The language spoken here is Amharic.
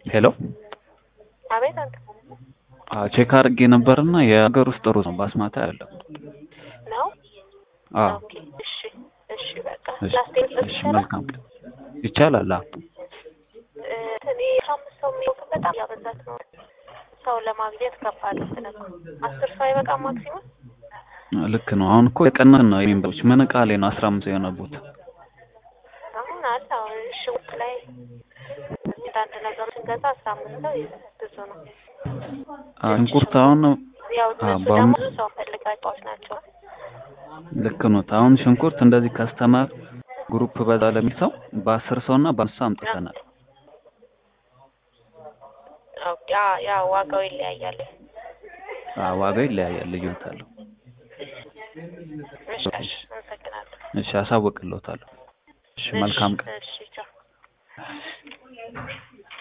ሄሎ አቤት አንተ አዎ ቼክ አድርጌ ነበርና የሀገር ውስጥ ሩዝ ነው ባስማታ ያለው ነው? አዎ ኦኬ እሺ እሺ በቃ እሺ ላስቴክ እሺ መልካም ቀን ይቻላል አዎ እ እኔ አስራ አምስት ሰው የሚወጡ በጣም ያበዛት ነው። ሰው ለማግኘት ከባድ ነው። አስር ሰው አይበቃም ማክሲመም ልክ ነው አሁን እኮ የቀናን ነው የሜምበሮች ምን እቃ ላይ ነው አስራ አምስት የሆነቡት አሁን አለ አሁን ሽውጥ ላይ አንዳንድ ነገሮች ስንገዛ አስራ አምስት ሰው ብዙ ነው። አዎ ሽንኩርት አሁን ያው አዎ እነሱ በአሁኑ ደግሞ ብዙ ሰው ፈልጋቸዋች ናቸው። ልክ ነው አሁን ሽንኩርት እንደዚህ ከስተመር ግሩፕ በዛ ለሚል ሰው በአስር ሰው እና በአምስት ሰው አምጥተናል ኦኬ ያ ያ ዋጋው ይለያያል። አዎ ዋጋው ይለያያል ልዩነት አለው እሺ እሺ አመሰግናለሁ። እሺ አሳውቅልዎታለሁ እሺ መልካም ቀን እሺ ቻው